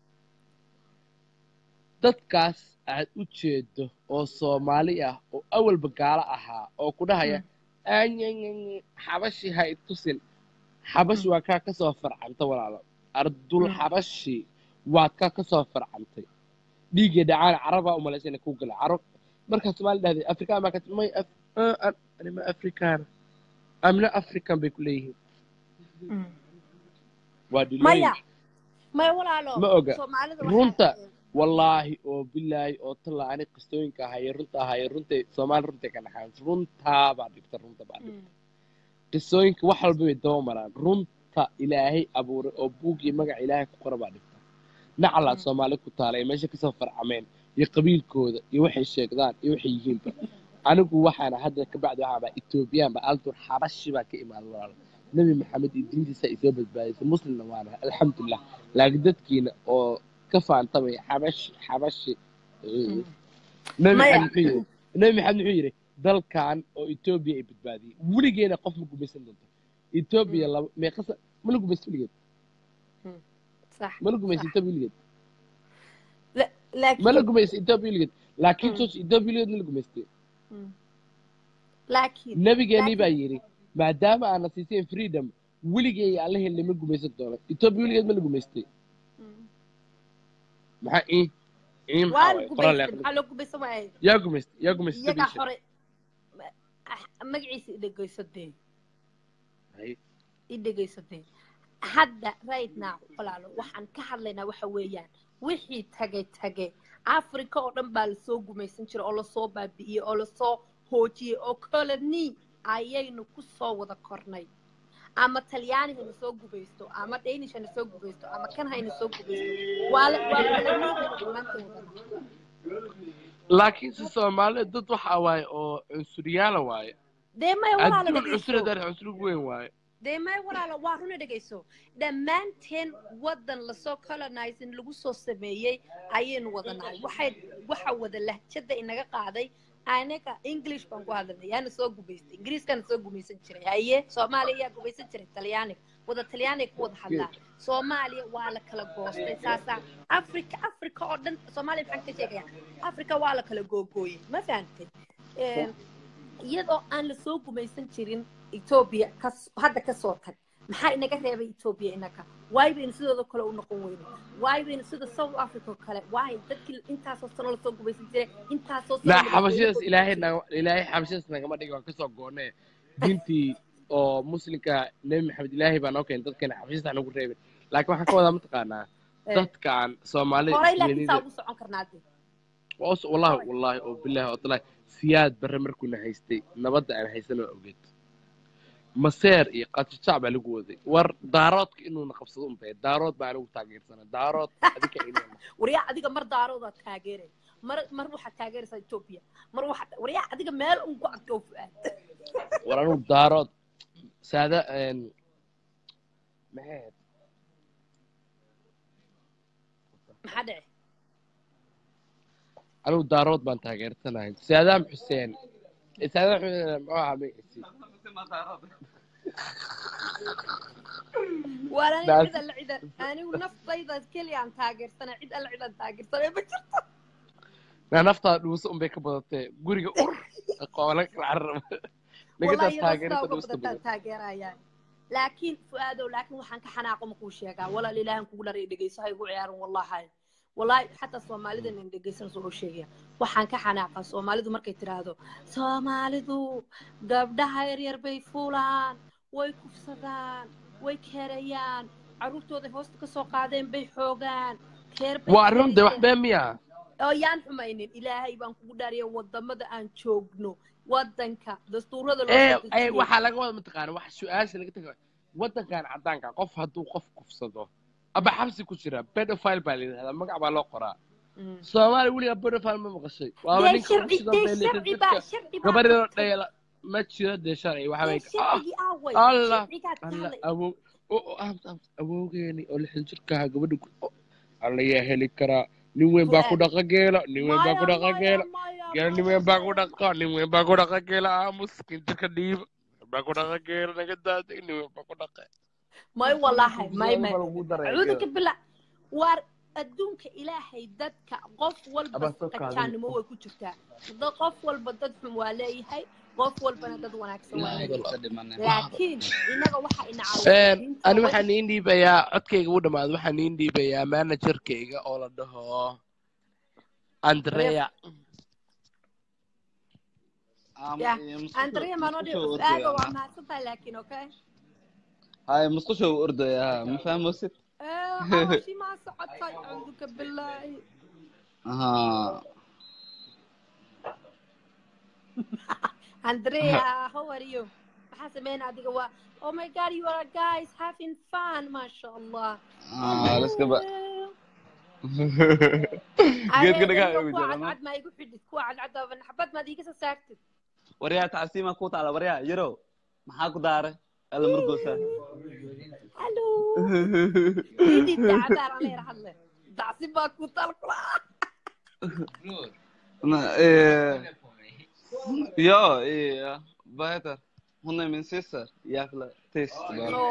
dadkaas aad u jeedo oo soomaali ah oo awalba gaalo ahaa oo ku dhahaya "Aanyanyanyi, xabashi ha i tusin xabashi waa kaa ka soo farcanta walaalo ardul Mm. xabashi waad kaa ka soo farcantay dhiiggii dhacaan carabaa u malaysa inay ku gala carab markaa soomaali dhahday afrikaan baa ka may af- ah, an- anima afrikaan amna african bay ku leeyihiin Mm. waa maya dhilooyin maya walaalo Ma oga. soomaalida Runta. waxaa- wallaahi oo bilaahi oo talla ani qistooyinka ahaye runta ahaye runtay soomaali runtay ka dhaxaan runtaa baa dhibta runta baa dhibta Mm. qisooyinka wax walba bay daba maraan runta ilaahay abuuray oo buuggii magaca ilaahay ku qora baa dhibta nacalaa Mm. soomaali ku taalay meesha kasoo farcameen iyo qabiilkooda iyo waxay sheegdaan iyo waxay yihiinba anigu waxaana hadda kabacdi waxaaba etoobiyaan ba aldur xabashi baa ka imaaday walaalo nebi maxamed iyo diintiisa ay soo badbaadisay muslimna waana alxamdulilah laakiin dadkiina oo ka faantamay xabashi xabashi Mm. nebi Maya. maxamed muxuu yidhi nebi maxamed muxuu yidhi dalkan oo etoobiya ay badbaadiyey weligeena qof ma gumaysan doonto etoobiya laba meeqasa ma la gumaysto weligeed sax ma la gumaysto sax. etoobiya weligeed La- ma la laakiin gumaysto etoobiya weligeed laakiin Mm. sos etoobiya weligeed ma la gumaystay Mm. laakiin nabigeenii laakiin- baa yidhi maadaama aana siiseen freedom weligeen allahe lama gumaysan doono etoobiya weligeed ma la gumaystay Mm. maxaa ii ii maxaa waa la waaye qoraal gubaystay aqri maxaa loo gubaysan waayay yaa gumaystay yaa gumaystay iyagaa etoobiya hore ma- ah, magaciisa i dhegaysadeen sheeg. i dhegaysadeen hadda right now walaalo waxaan ka hadlaynaa waxa weeyaan wixii tagay tage africa oo dhan baa lasoo gumaysan jiray oo lasoo baabi'iyey oo lasoo hoojiyey oo koloni ayaynu ku soo wada kornay ama talyaani hayna soo gubaysto ama danish hayna soo gubaysto ama kan hayna soo gubaysto waa la- waa koloni baynu dhammaanteen wadana laakiin si soomaalida dad waxaa waaye oo cunsuriyaala waaye dee maya walaalo adduun dhegayso cunsureed cunsuri weyn waaye dee may walaalo waa runa dhegayso dhammaanteen waddan lasoo colonizing lagu soo sameeyey ayaynu wada nahay waxay waxa wada lahjada inaga qaaday anaga english baan ku hadlanay yaana soo gumaystay ingiriiskana soo gumaysan jiray haye soomaaliya yaa gumaysan jiray talyaaniga wada talyaaniga ku wada hadlaa soomaaliya waa la kala goostay saasaa africa africa oo dhan soomaaliya maxaan ka sheegaya africa waa la kala googooyey ma fahantay Een, iyadoo aan lasoo gumaysan jirin etoobiya kas hadda kasoo tag maxaa inaga reebay etoobiya inaga waay baynu sidooda kale u noqon weyno waay baynu sida south africa oo kale waay dadkii intaasoo sano lasoo gumaysan jiray intaasoo sano laa la- xabashidaas ilaahay naga ilaahay xabashidaas nagama dhigi waan kasoo goonee diintii oo muslimka nebi maxamed ilaahay baa noo keenay dadkeena xabashidaas nagu reebin laakiin waxaan ka wadaa mataqaanaa Eh, dadkan soomaalida horay laakiin isweenida saa ugu socon karnaa de wallahi wallahi oo bilahi oo talahi siyaad barre markuuna haystay nabadda aan haysan waa ogeed maseer iyo qajajac baa lagu waday war daaroodka inuuna qabsado unbay daarood baa anigu taageersana daarood adika inuu waryaa adiga mar daaroodaa taageeray mar mar waxaad taageeraysaa etoobiya mar waxaad waryaa adiga meel un ku adkoo fu-aad war anigu daarood saada maxay ahayd maxaa dhici anigu daarood baan taageersanahay saadaam xuseen saadaam xuseen muxuu ahaa magaciisii waan aniga That's- cid alla cidan anigu naftayda keliyaan taageersana cid alla cidan taageersanay ma jirto na naftaada dhuuso unbay ka badatee guriga ur qoola carab wallahi nagataa iyadoo taageerada sidaa uga dhuusta badataan badan taageerayaan laakiin fu'aadow laakiin waxaan ka xanaaqo ma kuu sheegaa walaal ilaahan kugu dharay dhegeyso ha igu ciyaarin wallahi wallahi xataa soomaalida nin dhegeysan soo sheegaya waxaan ka xanaaqa soomaalidu markay tiraahdo soomaalidu gabdhaha yaryar bay fuulaan way kufsadaan way keerayaan carruurtooday hoosta kasoo qaadeen bay xoogaan keer bay waa runde wax keerayeen been miya oo yaan xumaynin ilaahay baan kugu dhaariya wadamada aan joogno wadanka dastuurada loo ee soo ee dejiyey waxaa laga wada mataqaana wax su-aasha laga taga wadankan cadaanka qof hadduu qof kufsado aba xabsi ku jira pedophile baa la yidhahdaa magac baa loo qoraa Mm. soomaaliya weligaa pedophile ma maqashay waaba dee ninka sharci kufsida dee bee lixdan sharci baa jirka sharci baa gabadhoo qabtay dheela ma jiro dee sharci waxa dee way ah sharcigii aaway allah sharcigaad ka allah hadlay awow oo oo amt amt awowgeeni oo lixdan jirkaha gabadha ku oh, alla yaa heli karaa nin weyn baa ku fu'aad dhaqa geela nin weyn baa ku maya dhaqa maya geela maya geela nin maya weyn baa ku maya dhaqa nin weyn baa ku dhaqa geela aamus kintirka dhiiba nin baa ku dhaqa geela naga daada nin weyn baa ku dhaqa may wallaahi may su'aalo may baa lagu daraya acuudu geela ka bila waar adduunka ilaahay dadka qof walba aba soo kaadin qajaanimo way ku jirtaa dad qof walba dad xun waa leeyahay qof walbana dad wanaagsan waa ilaahay leeyahay ka dhimane laakiin inaga waxa ina caawiya Een, diinta ani way waxaan iin dhiibayaa codkayga u dhamaado waxaan iin dhiibayaa managerkayga oo la dhaho reef andrea Am- yah iyo musqusha andrea maanoo musqusha dhihi u fu'aado ordaya waa mahadsantahay laakiin okay hay musqusha u ordaya ha ma fahmosid hawashii maa socotay acuuduka bilaahi aha andrea how are you maxaa sameyn adiga waa oh my god you are guys having fun masha allah ah laska ba hello geedka dhagaa adeegayo ugu kuwa jira ma cadcad maa igu xidhid kuwa cadcad oo naxbad maad iiga soo saartid waryaa tacsiima ku taala waryaa yarow maxaa ku daaray alla murgoosa hallo idid dacadaar aan leer hadle dacsi baa ku tal kula Na- eh, yo iya better hon är min syster jävla tyst bara no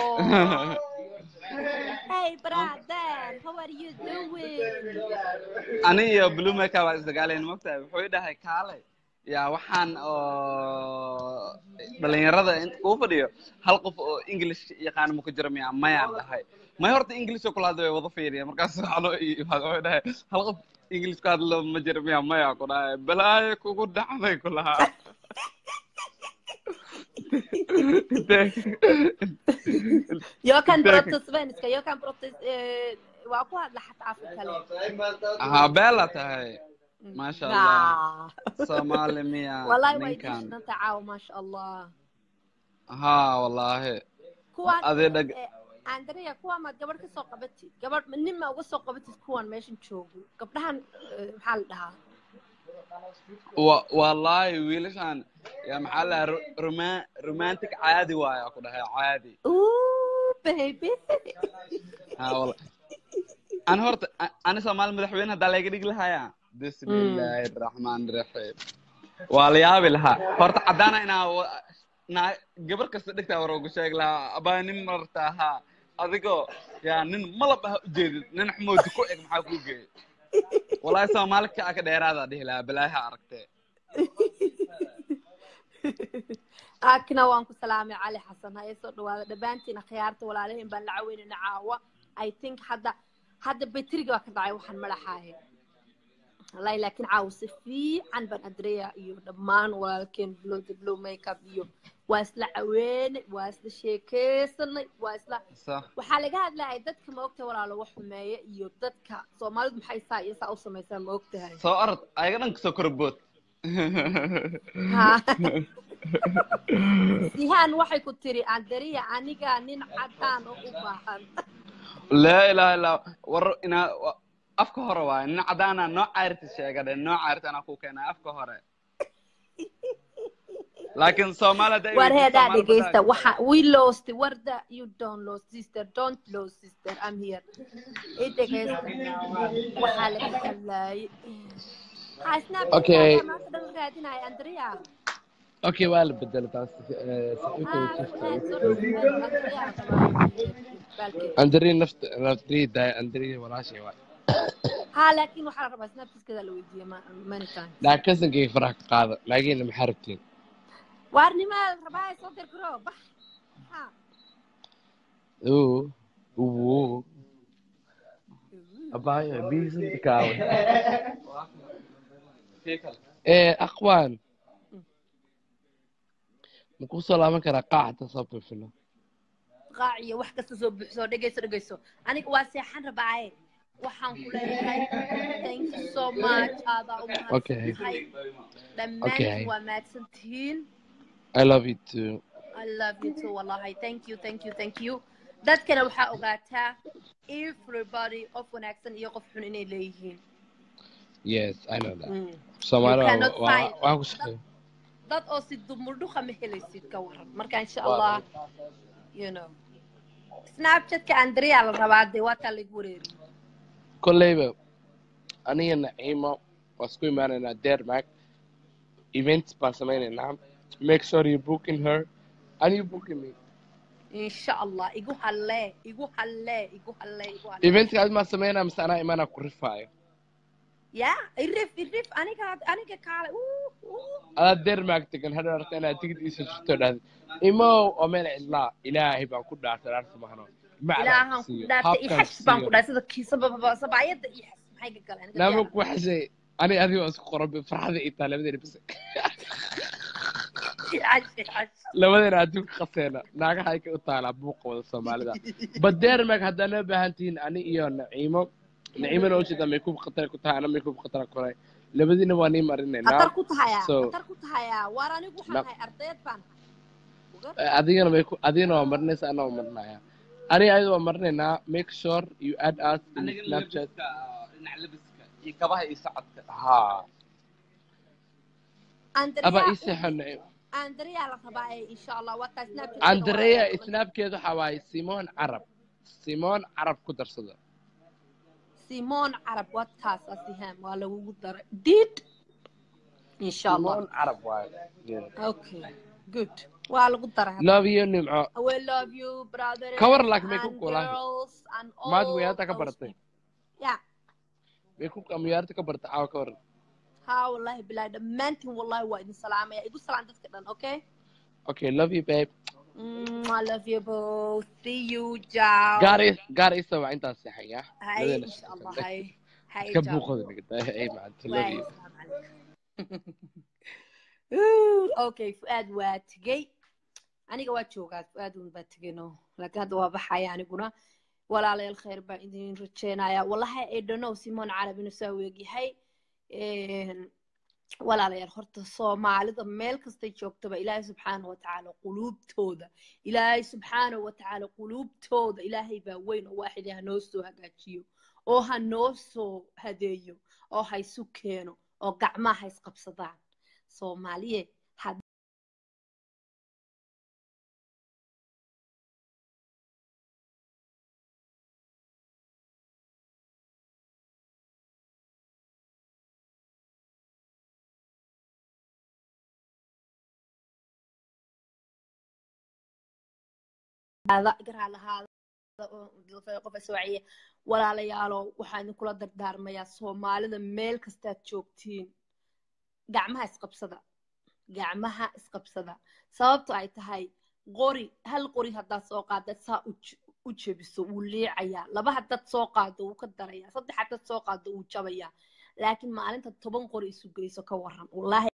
hey brother how are you doing ani iyo blue maker waa isdagaalayn mogtahay wuxuu i dhahay kaalay yaa waxaan oo dhalinyarada inta kuu fadhiyo hal qof oo english yaqaan ma ku jira miya mayaan dhahay may horta english oo kula hadla way wada fiiriya markaas waxaa wuxuu dhahay hal qof english ku hadlo ma jira miya maya ku dhahay balaayo kugu dhacday ku lahaa jag kan Tack. prata svenska jag kan prata eh, waa ku hadla xataa afka kale aha beela tahay maasha allah Nah. soomaali miya wallahi way ninkan dishidanta caawa maasha allah ha wallaahi kuwaan adee dhag eh, andrea kuwaan maad gabadh ka soo qabatid gabadh nin ma uga soo qabatid kuwan meeshan joogo gabdhahan eh, maxaa la dhahaa wa wallaahi wiilashan yaa maxaa la dhahaa ro- roma- romantic caadi waaya ku dhahay caadi Ooh, baby ha walla ani horta a- ani soomaali madaxweyne haddaa layga dhigi lahaya bismillaahi raxmaani raxiim waa la yaabi lahaa horta caddaana inaa wa- naa gabar kasta dhegtaa war ugu sheegi lahaa abaa nin marta ahaa adigoo yaa nin malab ah ujeedid nin xmoodi ku eg maxaa kuu geeyay wallaahi soomaali kaa ka dheeraadaa dhihi lahaa balaaha aragtee akna waan ku salaamay cali xasan ha soo dhawaada dhammaantiin khiyaarta walaalahiin baan la caweynayna caawa i think hadda hadda betriga waa ka dhacay waxaan madaxaahe wallahi laakiin caawa si fiican baan adreya iyo dhammaan walaalkeen blow the blow makeup iyo waa isla caweynay waa isla sheekeysanay waa isla sax waxaa laga hadlayay dadka ma ogtahay walaalo wax xumeeya iyo dadka soomaalidu maxay saa iyo saa u samaysaa ma ogtahay soo orod ayaga dhan kasoo korbood Ha. sihaan waxay ku tiri andariya aniga nin cadaan oo u baahan laa ilaaha illaa war inaa wa- afka hore waaye nin cadaana noo cayrti sheega dhe noo cayrti anaa ku keenay afka hore laakiin soomaali hadda ay war weydiiso heedaa Soomaali dhegeysta badaa- waxa we lost warda you don't lose sister don't lose sister i'm here i dhegeysta waxaa laga hadlaayay ha snapchat Okay. maanta dhan raadinaya andariya okay waa la bedelay taas eh, saxiibka way jirtaa. andri nafta andri daay andri walaashay waay ha laakiin waxaa la rabaa snapchatkeeda la weydiiya ma- many times laa kasankay faraha ka qaada laakiin maxaa rabtiin waarnimaa la rabaa soo dirgaro bax ha oo oo abaayo biisinta kaawe ee aqwaan ma ku soo laaban karaa qaacda soo bifino qaac iyo wax kasta soo buuxso dhegeyso dhegeyso aniga waa seexan rabaaye waxaan ku leeyahay thank you so much aadaa u Okay. mahadsantahay Okay. dhammaantiin waa mahadsantihiin i love you too I love you too wallahi thank you thank you thank you dadkana waxaa ogaataa everybody qof wanaagsan iyo qof xun inay leeyihiin yes i know that Mm. soomaali You cannot waa find- waa ku shaqeeya dad oo si dumurdhuqa ma helaysid ka waran marka insha allah you know snapchatka andrea la rabaa dee waa taa lagu wareeri kolleyba aniga naciimo waa isku imaanaynaa dermac events baan samaynaynaa make sure you booking her and you booking me insha allah igu hallee igu hallee igu hallee igu hallee eventska aad maa samaynaa mise anaa imaanaa ku rifaayo ya irif irif aniga aniga kaale uu, uu. adaa dermac degan hadhow arta inaad tigid iisa jirto dhahda imow oo meel cidlaa ilaahay baan ku dhaartay dhaarta mahano ilaahan ku dhaartay i xas baan ku dhaartay sida kiisa sabaayada i xas maxay ka galeen aniga naama diyaar. ku xashay ani adiga waa isku qoran farxada ii taa labadeena bas I xas, i xas. labadeena adduunka qaseena naagaha ay ka u taalaa buuqa wada soomaalida badermag haddaa noo baahan tihiin ani iyo naciimo naciimona ujeeda maykuub khatar ku tahay ana maykuub khatar koray labadiina waa nii khatar marinaynaa ku tahaya So- khatar ku tahaya waar anigu waxaan Na- ahay ardayd baan ahay Eh, adigana mayku adigana waa marinaysa ana waa marinaya ani ayada waa marinaynaa make sure you add us in anigana snapchat labiska dhinaca labiska iyo kabaha iyo socodka ha Andrea- aba ii seexo naciim andrea la rabaa ee insha allah waa taa snapchat andrea snapkeedu waxaa waaye simon carab simon carab ku darsada simon carab waa taas asiham waa lagugu daray did insha allah simon carab waaye Yeah. okay good waa lagu daray love you nimco we love you brother Ka war laakiin may ku kulaan. girls and all maad weyaarta ka those baratay people. yeah maykuubka miyaarta ka barta caawa ka waran ha wallahi bilahi dhammaantiin wallahi waa idin salaamaya igu salaan dadka dhan okay okay love you babe mm, I love you both see you ciao gaar i gaar ii sabaa intaas seexan ya hay Labadana insha allah shaqo. hay hay iska ciao. buuqada nigata ay macanta love Waay, you assalaamu calaykum. Ooh, okay fuaad waa tegey aniga waa joogaa fuaad un baa tegeyno laakiin hadda waa baxaya aniguna walaalayaal khayr baan idin rajeynaya wallahi i don't know simon carab inuu saa weegyahay Een, walaalayaal horta soomaalida meel kastay joogtaba ilaahay subxaana watacaala quluubtooda ilaahay subxaana watacaala quluubtooda ilaahay baa weyn oo waaxid ha noo soo hagaajiyo oo ha noo soo hadeeyo oo ha isu keeno oo gacmaha ha isqabsadaan soomaaliye had garaa lahaada oo qof iswaaciye walaalayaalo waxaan idinkula dardaarmayaa soomaalida meel kastaad joogtiin gacmaha isqabsada gacmaha isqabsada sababto ay tahay qori hal qori haddaad soo qaadad saa u j- u jebiso wuu liicayaa laba haddaad soo qaado wuu ka darayaa saddex haddaad soo qaado wuu jabayaa laakiin maalinta toban qori isu geyso ka waran wallaahi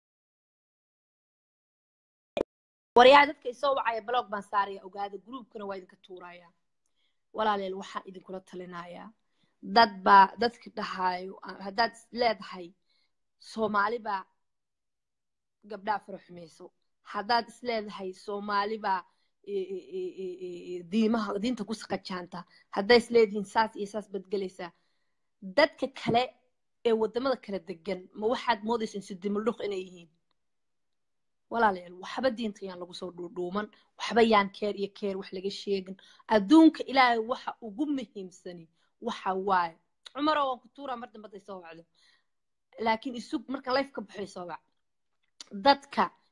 waryaha dadka isoo wacaya blog baan saaraya ogaada gruubkana waa idinka tuuraya walaaleel waxaan idinkula talinayaa dad baa dadki dhahaayo ah, haddaad is leedahay soomaali baa gabdhaha fara xumayso haddaad is leedahay soomaali baa e- e- e- e- e- e- diimaha diinta ku saqajaanta hadday is leedihiin saas iyo saas badgelaysaa dadka kale ee wadamada kala degan ma waxaad moodaysaan sidimildhuq inay yihiin walaalayaal waxba diinta yaan lagu soo dhuudhuuman waxba yaan keer iyo keer wax laga sheegin adduunka ilaahay waxa ugu muhiimsani waxa waaye cumaroo waan ku tuuraa mar dambe hadday soo wacdo laakiin isug marka life ka baxay soo wac dadka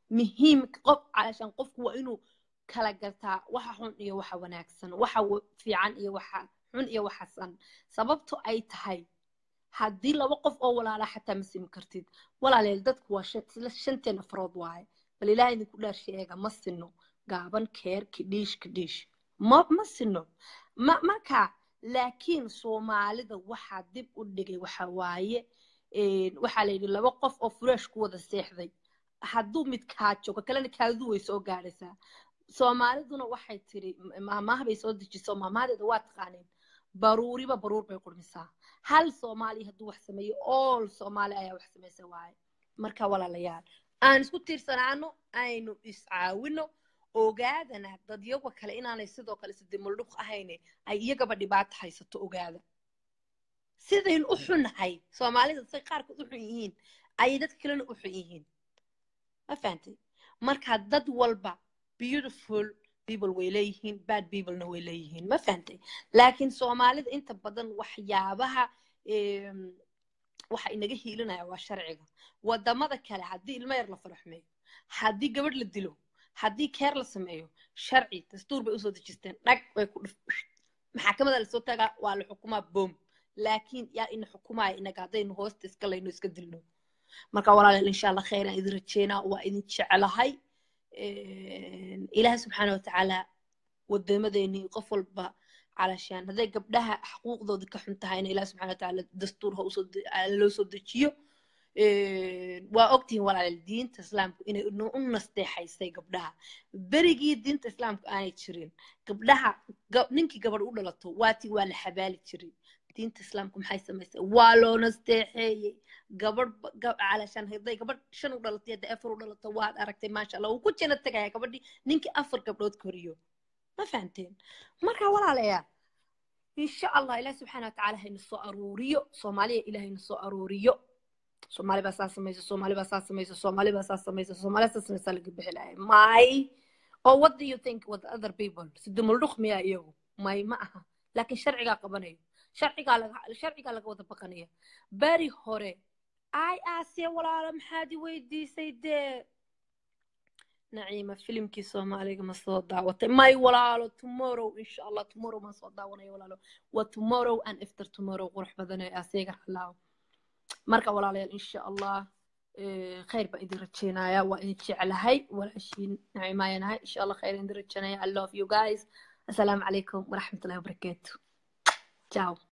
muhiim qof calashaan qofku waa inuu kala gartaa waxa xun iyo waxa wanaagsan waxa wa- fiican iyo waxa xun iyo waxa san sababto ay tahay haddii laba qof oo walaala xataa ma simi kartid walaaleel dadku waa shan- isla shanteen afrood waaye bal ilaahay idinku dhaar sheega ma sino gaaban keer kidhiish kidhiish ma ma sino ma marka laakiin soomaalida waxaa dib u dhigay waxa waaye een, waxaa la yidhi laba qof oo fureesh ku wada seexday hadduu mid kaajo ka kalena kaadu way soo gaadhaysaa soomaaliduna waxay tiri maamaha bay soo dejiso maamahadeeda waa taqaaneen baruuriba baruur bay qurmisaa hal soomaali hadduu wax sameeyo all soomaali ayaa wax samaysa waaye marka walaalayaal aan isku tiirsanaano aynu iscaawino ogaadana dadyaga kale inaanay sidoo kale sidimuldhuq ahayne ay iyagaba dhibaato haysato ogaada sidayn u xunnahay soomaalida say qaarkood u xun yihiin ayay dadka kalena u xun yihiin ma fahantay marka dad walba beautiful people way leeyihiin bad peoplena way leeyihiin ma fahantay laakiin soomaalida inta badan waxyaabaha em, waxa inaga hiilinaya waa sharciga wadamada kale haddii ilmo yar la faraxmeeyo haddii gabadh la dilo haddii keer la sameeyo sharci dastuur bay usoo dejisteen dhag way ku dhif maxaakamada lasoo tagaa waa la xukumaa boom laakiin yaa ina xukumaya inaga haddaynu hoosta iska layno iska dilno marka walaalayaal insha allah khayran idin rajeynaa waa idin jecelahay ilaahay subxaana watacaala wadamadeennii qof walba calashaan hadday gabdhaha xuquuqdooda ka xun tahayna ilaah subxana watacaala dastuur ha usoo de- aa loo soo dejiyo waa ogtihiin walaalayaal diinta islaamku inay u nasteexaysay gabdhaha berigii diinta islaamku aanay jirin gabdhaha ga- ninkii gabadh u dhalato waatii waa la xabaali jiray diinta islaamku maxay samaysay waa loo nasteexeeyey gabadh ba- ga- calashaan hadday gabadh shan u dhalatay hadday afar u dhalato waad aragtay maasha allah wuu ku jina tegaya gabadhii ninkii afar gabdhood koriyo ma fahanteen marka walaalayaal insha allah ilaah subxaana watacaala hayna soo aruuriyo soomaaliya ilaahayna soo aruuriyo soomaali baa saa samaysa soomaali baa saa samaysa soomaali baa saa samaysa soomaali saa samaysa laga bixi lahay may or what do you think with other people sidumuldhuq miyaa iyagu may ma aha laakiin sharcigaa qabanayo sharcigaa laga sharcigaa laga wada baqanaya beri hore ay aasiya walaalo maxaad i weydiisay dee naciima filimkii soomaaliga ma soo daawatay may walaalo tomorrow insha allah tomorrow maan soo daawanaya walaalo waa tomorrow and after tomorrow qurux badan ee aseega halaawo marka walaalayaal insha allah eh, khayr baan idin rajeynaya waa idin jeclahay walaashiin nacimaayanahay insha allah khayr idin rajeynaya i love you guys assalaamu calaykum waraxmatullahi wabarakaatu ciao